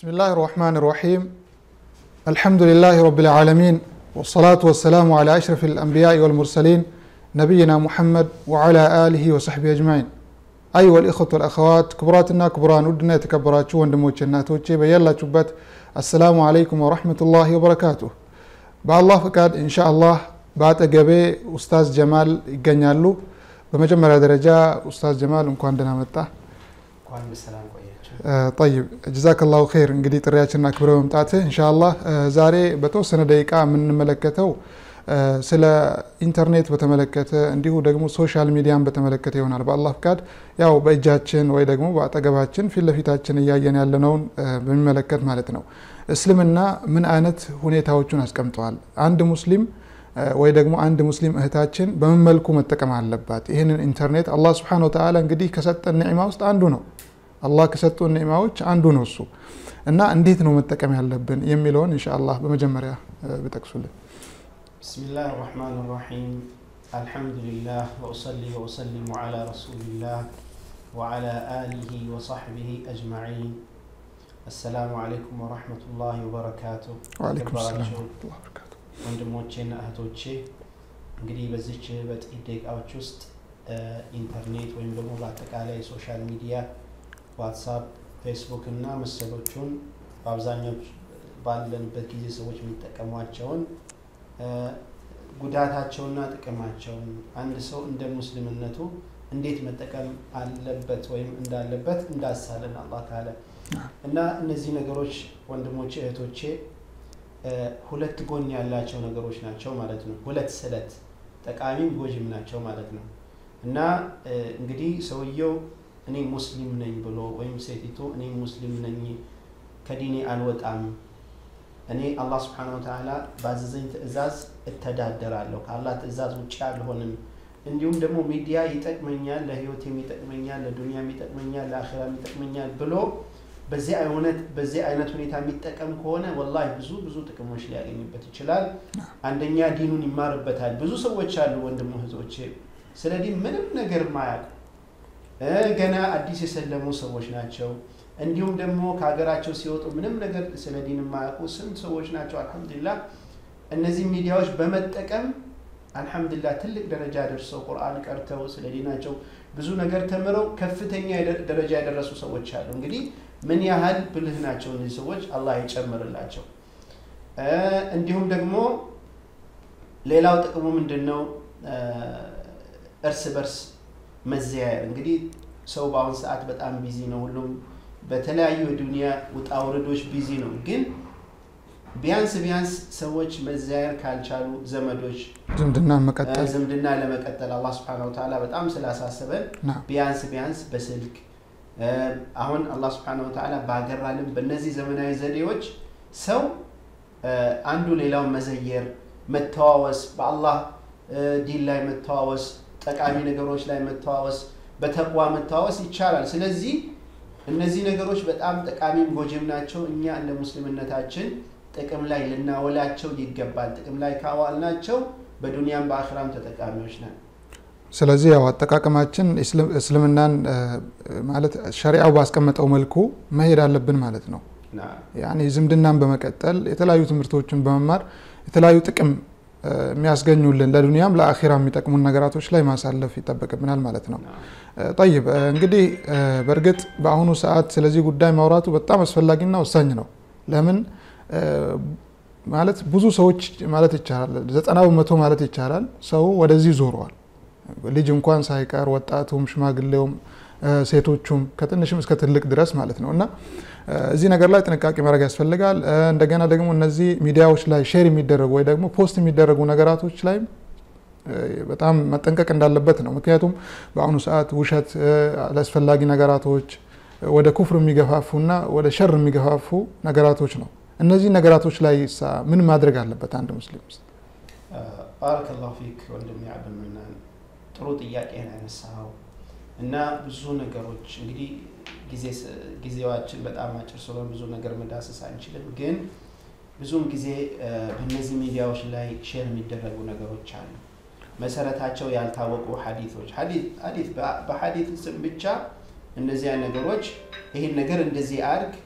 بسم الله الرحمن الرحيم الحمد لله رب العالمين والصلاة والسلام على أشرف الأنبياء والمرسلين نبينا محمد وعلى آله وصحبه أجمعين أيها الإخوة والأخوات كبراتنا كبران ودنا يتكبراتشو وندموچنا توچي بيلا چوبت السلام عليكم ورحمة الله وبركاته በአላህ ፍቃድ ኢንሻ አላህ በአጠገቤ ኡስታዝ ጀማል ይገኛሉ በመጀመሪያ ደረጃ ኡስታዝ ጀማል እንኳን ደህና መጣ እንኳን በሰላም ቆያችሁ። ጠይብ ጀዛከላሁ ኸይር እንግዲህ ጥሪያችንን አክብረ መምጣትህ ኢንሻአላህ ዛሬ በተወሰነ ደቂቃ የምንመለከተው ስለ ኢንተርኔት በተመለከተ እንዲሁ ደግሞ ሶሻል ሚዲያን በተመለከተ ይሆናል በአላህ ፍቃድ ያው በእጃችን ወይ ደግሞ በአጠገባችን ፊት ለፊታችን እያየን ያለነውን በሚመለከት ማለት ነው እስልምና ምን አይነት ሁኔታዎቹን አስቀምጠዋል አንድ ሙስሊም ወይ ደግሞ አንድ ሙስሊም እህታችን በምን መልኩ መጠቀም አለባት ይህንን ኢንተርኔት አላህ ስብሓን ወተዓላ እንግዲህ ከሰጠን ኒዕማ ውስጥ አንዱ ነው አላህ ከሰጡን ኒዕማዎች አንዱ ነው እሱ እና እንዴት ነው መጠቀም ያለብን የሚለውን እንሻ አላህ በመጀመሪያ ብጠቅሱልን بسم الله الرحمن الرحيم الحمد لله وأصلي وأسلم على رسول الله وعلى آله وصحبه أجمعين السلام عليكم ورحمة الله وبركاته ወአለይኩም ሰላም የተከበራችሁ ወረሕመቱላሂ ወበረካቱ ወንድሞቼና እህቶቼ እንግዲህ በዚች በጥቂት ደቂቃዎች ውስጥ ኢንተርኔት ወይም ደግሞ በአጠቃላይ ሶሻል ሚዲያ ዋትሳፕ፣ ፌስቡክ እና መሰሎቹን በአብዛኛው ባለንበት ጊዜ ሰዎች የሚጠቀሟቸውን ጉዳታቸውና ጥቅማቸውን አንድ ሰው እንደ ሙስሊምነቱ እንዴት መጠቀም አለበት ወይም እንዳለበት እንዳሳለን አላህ ካለ እና እነዚህ ነገሮች ወንድሞቼ እህቶቼ ሁለት ጎን ያላቸው ነገሮች ናቸው ማለት ነው። ሁለት ስለት ጠቃሚም ጎጂም ናቸው ማለት ነው። እና እንግዲህ ሰውየው እኔ ሙስሊም ነኝ ብሎ ወይም ሴቲቱ እኔ ሙስሊም ነኝ ከዲኔ አልወጣም እኔ አላህ ስብሓነሁ ወተዓላ ባዘዘኝ ትእዛዝ እተዳደራለሁ ከአላህ ትእዛዝ ውጭ አልሆንም እንዲሁም ደግሞ ሚዲያ ይጠቅመኛል ለህይወቴም ይጠቅመኛል ለዱንያም ይጠቅመኛል ለአኼራም ይጠቅመኛል ብሎ በዚህ አይነት በዚህ አይነት ሁኔታ የሚጠቀም ከሆነ ወላሂ ብዙ ብዙ ጥቅሞች ሊያገኝበት ይችላል። አንደኛ ዲኑን ይማርበታል። ብዙ ሰዎች አሉ ወንድም እህቶቼ ስለ ዲን ምንም ነገር ማያውቁ ገና አዲስ የሰለሙ ሰዎች ናቸው። እንዲሁም ደግሞ ከሀገራቸው ሲወጡ ምንም ነገር ስለ ዲን የማያውቁ ስንት ሰዎች ናቸው። አልሐምዱሊላህ እነዚህ ሚዲያዎች በመጠቀም አልሐምዱሊላህ ትልቅ ደረጃ ደርሰው ቁርአን ቀርተው ስለ ዲናቸው ብዙ ነገር ተምረው ከፍተኛ ደረጃ የደረሱ ሰዎች አሉ። እንግዲህ ምን ያህል ብልህ ናቸው እነዚህ ሰዎች፣ አላህ ይጨምርላቸው። እንዲሁም ደግሞ ሌላው ጥቅሙ ምንድን ነው? እርስ በርስ መዘያየር። እንግዲህ ሰው በአሁን ሰዓት በጣም ቢዚ ነው። ሁሉም በተለያዩ የዱንያ ውጣ ውረዶች ቢዚ ነው። ግን ቢያንስ ቢያንስ ሰዎች መዘያየር ካልቻሉ ዘመዶች ዝምድናን መቀጠል ዝምድና ለመቀጠል አላህ ስብሐነሁ ወተዓላ በጣም ስላሳሰበን ና ቢያንስ ቢያንስ በስልክ አሁን አላህ ስብሐነሁ ወተዓላ ባገራልን በእነዚህ ዘመናዊ ዘዴዎች ሰው አንዱ ሌላውን መዘየር፣ መተዋወስ፣ በአላህ ዲን ላይ መተዋወስ፣ ጠቃሚ ነገሮች ላይ መተዋወስ፣ በተቅዋ መተዋወስ ይቻላል። ስለዚህ እነዚህ ነገሮች በጣም ጠቃሚም ጎጂም ናቸው። እኛ እንደ ሙስሊምነታችን ጥቅም ላይ ልናውላቸው ይገባል። ጥቅም ላይ ካዋልናቸው በዱንያም በአኽራም ተጠቃሚዎች ነን። ስለዚህ ያው አጠቃቀማችን እስልምናን ማለት ሸሪዓው ባስቀመጠው መልኩ መሄድ አለብን ማለት ነው። ና ያኔ ዝምድናን በመቀጠል የተለያዩ ትምህርቶችን በመማር የተለያዩ ጥቅም የሚያስገኙልን ለዱንያም ለአኺራ የሚጠቅሙን ነገራቶች ላይ ማሳለፍ ይጠበቅብናል ማለት ነው። ና ጠይብ እንግዲህ በእርግጥ በአሁኑ ሰዓት ስለዚህ ጉዳይ ማውራቱ በጣም አስፈላጊና ወሳኝ ነው። ለምን ማለት ብዙ ሰዎች ማለት ይቻላል ዘጠና በመቶ ማለት ይቻላል ሰው ወደዚህ ዞረዋል። ልጅ እንኳን ሳይቀር ወጣቱም፣ ሽማግሌውም፣ ሴቶቹም ከትንሽም እስከ ትልቅ ድረስ ማለት ነው እና እዚህ ነገር ላይ ጥንቃቄ ማድረግ ያስፈልጋል። እንደገና ደግሞ እነዚህ ሚዲያዎች ላይ ሼር የሚደረጉ ወይ ደግሞ ፖስት የሚደረጉ ነገራቶች ላይም በጣም መጠንቀቅ እንዳለበት ነው። ምክንያቱም በአሁኑ ሰዓት ውሸት፣ አላስፈላጊ ነገራቶች ወደ ኩፍር የሚገፋፉና ወደ ሸር የሚገፋፉ ነገራቶች ነው። እነዚህ ነገራቶች ላይ ሳ ምን ማድረግ አለበት አንድ ሙስሊም? ባረከላሁ ፊክ ወንድሜ አብዱልመናን ጥሩ ጥያቄ ነው ያነሳኸው እና ብዙ ነገሮች እንግዲህ ጊዜ ጊዜዋችን በጣም አጭር ስለሆነ ብዙ ነገር መዳሰስ አንችልም። ግን ብዙውን ጊዜ በእነዚህ ሚዲያዎች ላይ ሼር የሚደረጉ ነገሮች አሉ። መሰረታቸው ያልታወቁ ሀዲቶች ሀዲት በሀዲት ስም ብቻ እነዚያ ነገሮች ይህን ነገር እንደዚህ አድርግ፣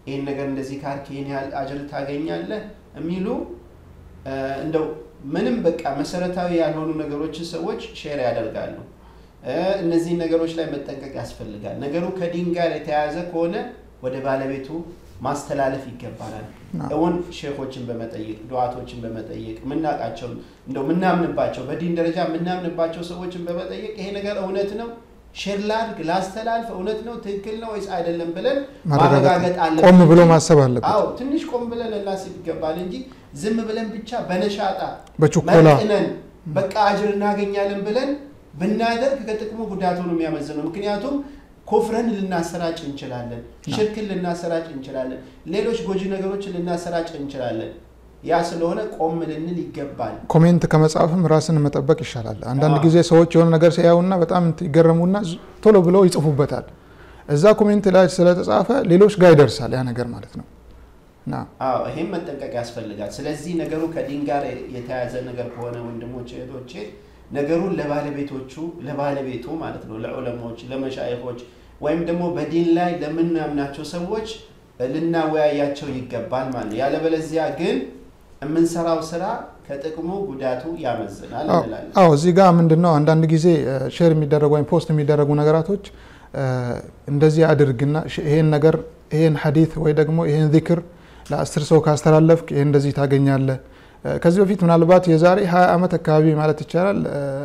ይህን ነገር እንደዚህ ካርክ ይህን ያህል አጅር ታገኛለህ የሚሉ እንደው ምንም በቃ መሰረታዊ ያልሆኑ ነገሮችን ሰዎች ሼር ያደርጋሉ። እነዚህን ነገሮች ላይ መጠንቀቅ ያስፈልጋል። ነገሩ ከዲን ጋር የተያያዘ ከሆነ ወደ ባለቤቱ ማስተላለፍ ይገባናል። እውን ሼኮችን በመጠየቅ ዱዓቶችን በመጠየቅ ምናውቃቸው እንደው ምናምንባቸው በዲን ደረጃ የምናምንባቸው ሰዎችን በመጠየቅ ይሄ ነገር እውነት ነው ሼር ላድርግ ላስተላልፍ፣ እውነት ነው ትክክል ነው ወይስ አይደለም ብለን ማረጋገጥ አለብን። ቆም ብሎ ማሰብ አለበት። አዎ ትንሽ ቆም ብለን እናስብ ይገባል እንጂ ዝም ብለን ብቻ በነሻጣ በችኮላ መጥነን በቃ አጅር እናገኛለን ብለን ብናደርግ ከጥቅሙ ጉዳቱ ነው የሚያመዝነው። ምክንያቱም ኮፍረን ልናሰራጭ እንችላለን፣ ሽርክን ልናሰራጭ እንችላለን፣ ሌሎች ጎጂ ነገሮችን ልናሰራጭ እንችላለን። ያ ስለሆነ ቆም ልንል ይገባል። ኮሜንት ከመጻፍም ራስን መጠበቅ ይሻላል። አንዳንድ ጊዜ ሰዎች የሆነ ነገር ሲያዩና በጣም ይገረሙና ቶሎ ብለው ይጽፉበታል። እዛ ኮሜንት ላይ ስለተጻፈ ሌሎች ጋር ይደርሳል ያ ነገር ማለት ነው። አዎ ይሄም መጠንቀቅ ያስፈልጋል። ስለዚህ ነገሩ ከዲን ጋር የተያያዘ ነገር ከሆነ ወንድሞች እህቶቼ ነገሩን ለባለቤቶቹ ለባለቤቱ ማለት ነው ለዑለሞች፣ ለመሻይኾች ወይም ደግሞ በዲን ላይ ለምናምናቸው ሰዎች ልናወያያቸው ይገባል ማለት ነው። ያለበለዚያ ግን የምንሰራው ስራ ከጥቅሙ ጉዳቱ ያመዝናል እንላለን። አዎ እዚህ ጋር ምንድን ነው አንዳንድ ጊዜ ሼር የሚደረጉ ወይም ፖስት የሚደረጉ ነገራቶች እንደዚህ አድርግና ይሄን ነገር ይሄን ሐዲት ወይ ደግሞ ይሄን ዚክር ለአስር ሰው ካስተላለፍክ ይሄን እንደዚህ ታገኛለህ። ከዚህ በፊት ምናልባት የዛሬ ሀያ ዓመት አካባቢ ማለት ይቻላል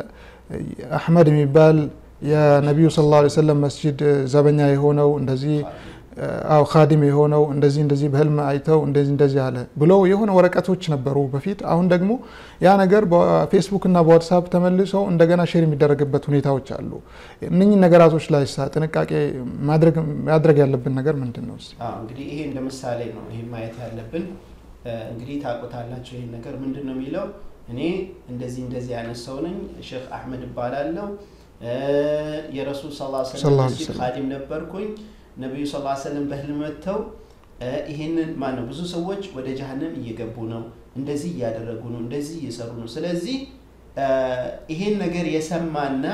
አሕመድ የሚባል የነቢዩ ሰለላሁ ዐለይሂ ወሰለም መስጂድ ዘበኛ የሆነው እንደዚህ አው ካዲም የሆነው እንደዚህ እንደዚህ በህልም አይተው እንደዚህ እንደዚህ አለ ብለው የሆነ ወረቀቶች ነበሩ በፊት። አሁን ደግሞ ያ ነገር በፌስቡክ እና በዋትሳፕ ተመልሰው እንደገና ሼር የሚደረግበት ሁኔታዎች አሉ። እነኚህ ነገራቶች ላይ ሳ ጥንቃቄ ማድረግ ያለብን ነገር ምንድን ነው? እንግዲህ ይሄ እንደ ምሳሌ ነው ይሄ ማየት ያለብን። እንግዲህ ታውቁታላችሁ ይሄን ነገር ምንድን ነው የሚለው እኔ እንደዚህ እንደዚህ አይነት ሰው ነኝ፣ ሼክ አሕመድ እባላለሁ፣ የረሱል ሰለላሁ ዐለይሂ ወሰለም መስጂድ ካዲም ነበርኩኝ ነቢዩ ስ ሰለም በህልም መጥተው ይሄንን ማን ነው ብዙ ሰዎች ወደ ጀሀነም እየገቡ ነው፣ እንደዚህ እያደረጉ ነው፣ እንደዚህ እየሰሩ ነው። ስለዚህ ይሄን ነገር የሰማና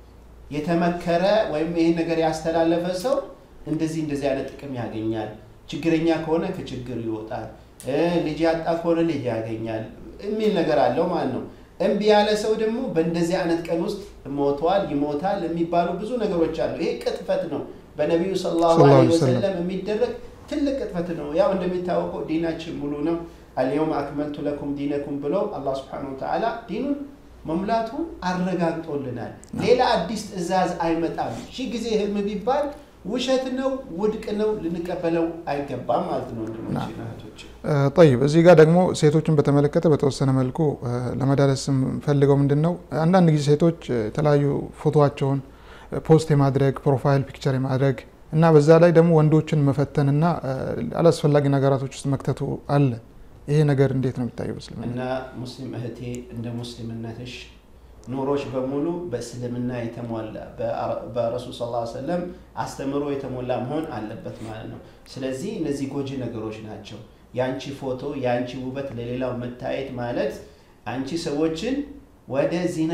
የተመከረ ወይም ይሄን ነገር ያስተላለፈ ሰው እንደዚህ እንደዚህ አይነት ጥቅም ያገኛል፣ ችግረኛ ከሆነ ከችግር ይወጣል፣ ልጅ ያጣ ከሆነ ልጅ ያገኛል የሚል ነገር አለው ማለት ነው። እምቢ ያለ ሰው ደግሞ በእንደዚህ አይነት ቀን ውስጥ ሞቷል፣ ይሞታል የሚባሉ ብዙ ነገሮች አሉ። ይሄ ቅጥፈት ነው። በነቢዩ ሰለላሁ ዐለይሂ ወሰለም የሚደረግ ትልቅ ቅጥፈት ነው። ያው እንደሚታወቀው ዲናችን ሙሉ ነው። አልየውም አክመልቱ ለኩም ዲነኩም ብሎ አላህ ሱብሓነሁ ወተዓላ ዲኑን መሙላቱን አረጋግጦልናል። ሌላ አዲስ ትዕዛዝ አይመጣም። ሺህ ጊዜ ህልም ቢባል ውሸት ነው፣ ውድቅ ነው፣ ልንቀበለው አይገባም ማለት ነው። ወንድሞች እህቶች፣ ጠይብ እዚህ ጋር ደግሞ ሴቶችን በተመለከተ በተወሰነ መልኩ ለመዳረስ ፈልገው ምንድን ነው አንዳንድ ጊዜ ሴቶች የተለያዩ ፎቶቸውን ፖስት የማድረግ ፕሮፋይል ፒክቸር የማድረግ እና በዛ ላይ ደግሞ ወንዶችን መፈተንና አላስፈላጊ ነገራቶች ውስጥ መክተቱ አለ። ይሄ ነገር እንዴት ነው የሚታየው? በእስልምና እና ሙስሊም እህቴ እንደ ሙስሊምነትሽ ኑሮች በሙሉ በእስልምና የተሞላ በረሱል ስ ሰለም አስተምሮ የተሞላ መሆን አለበት ማለት ነው። ስለዚህ እነዚህ ጎጂ ነገሮች ናቸው። የአንቺ ፎቶ የአንቺ ውበት ለሌላው መታየት ማለት አንቺ ሰዎችን ወደ ዚና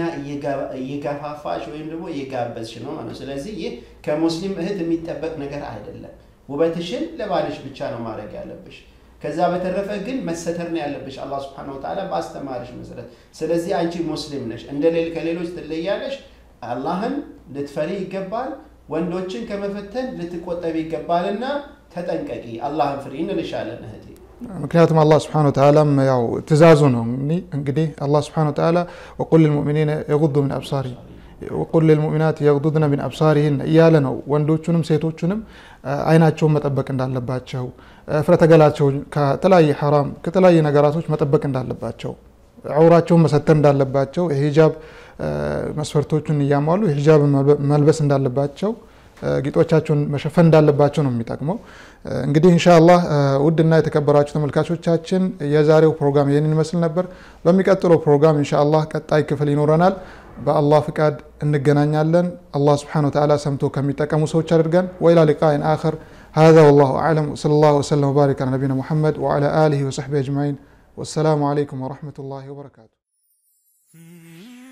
እየገፋፋሽ ወይም ደግሞ እየጋበዝሽ ነው ማለት ነው። ስለዚህ ይህ ከሙስሊም እህት የሚጠበቅ ነገር አይደለም። ውበትሽን ለባልሽ ብቻ ነው ማድረግ ያለብሽ። ከዛ በተረፈ ግን መሰተር ነው ያለብሽ አላህ ስብሐነሁ ወተዓላ ባስተማርሽ መሰረት። ስለዚህ አንቺ ሙስሊም ነሽ፣ እንደ ከሌሎች ትለያለሽ። አላህን ልትፈሪ ይገባል። ወንዶችን ከመፈተን ልትቆጠብ ይገባልና ተጠንቀቂ፣ አላህን ፍሪ እንልሻለን እህቴ። ምክንያቱም አላህ ስብሐነሁ ወተዓላም ያው ትእዛዙ ነው እንግዲህ አላህ ስብሐነሁ ወተዓላ ወቁል ልልሙእሚኒነ የጉዱ ሚን አብሳሪ ወቁል ልልሙእሚናት የግዱድነ ሚን አብሳሪህን እያለ ነው ወንዶቹንም ሴቶቹንም አይናቸውን መጠበቅ እንዳለባቸው ፍረተገላቸውን ከተለያየ ሐራም ከተለያየ ነገራቶች መጠበቅ እንዳለባቸው ዐውራቸውን መሰተር እንዳለባቸው የሂጃብ መስፈርቶቹን እያሟሉ የሂጃብ መልበስ እንዳለባቸው ጌጦቻቸውን መሸፈን እንዳለባቸው ነው የሚጠቅመው። እንግዲህ ኢንሻአላህ ውድና የተከበራችሁ ተመልካቾቻችን የዛሬው ፕሮግራም ይህንን ይመስል ነበር። በሚቀጥለው ፕሮግራም ኢንሻአላህ ቀጣይ ክፍል ይኖረናል። በአላህ ፍቃድ እንገናኛለን። አላህ ስብሓነሁ ወተዓላ ሰምቶ ከሚጠቀሙ ሰዎች አድርገን። ወኢላ ሊቃኢን አኸር هذا والله أعلم وصلى الله وسلم وبارك على نبينا محمد وعلى آله وصحبه أجمعين والسلام عليكم ورحمة الله وبركاته